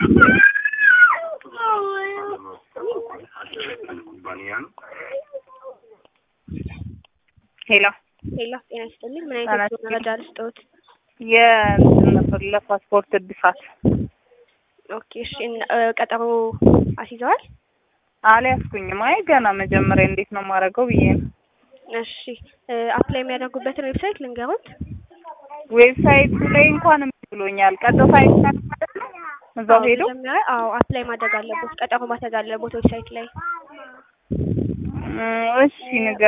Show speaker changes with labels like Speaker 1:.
Speaker 1: ሄሎ
Speaker 2: ሄሎ ጤና ይስጥልኝ። ምን
Speaker 1: ጤና
Speaker 2: አይነት
Speaker 1: ይስጥልኝ።
Speaker 2: መረጃ ልስጥዎት?
Speaker 1: የእንትን ነበር ለፓስፖርት እድሳት
Speaker 2: ኦኬ እሺ። እና- እ፣ ቀጠሮ አስይዘዋል?
Speaker 1: አልያዝኩኝም። አይ ገና መጀመሪያ እንዴት ነው የማደርገው ብዬ ነው።
Speaker 2: እሺ እ፣ አፕላይ የሚያደርጉበትን ዌብሳይት ልንገሩት?
Speaker 1: ዌብሳይቱ ላይ እንኳን እምቢ ብሎኛል። ቀጥታ ይቻል ማለት ነው እዛው
Speaker 2: አዎ፣
Speaker 1: ሄዶ
Speaker 2: መጀመሪያ አዎ አፕላይ ማድረግ አለቦት። ቀጠሮ ማድረግ አለቦት ዌብሳይት ላይ
Speaker 1: እም፣ እሺ ንገ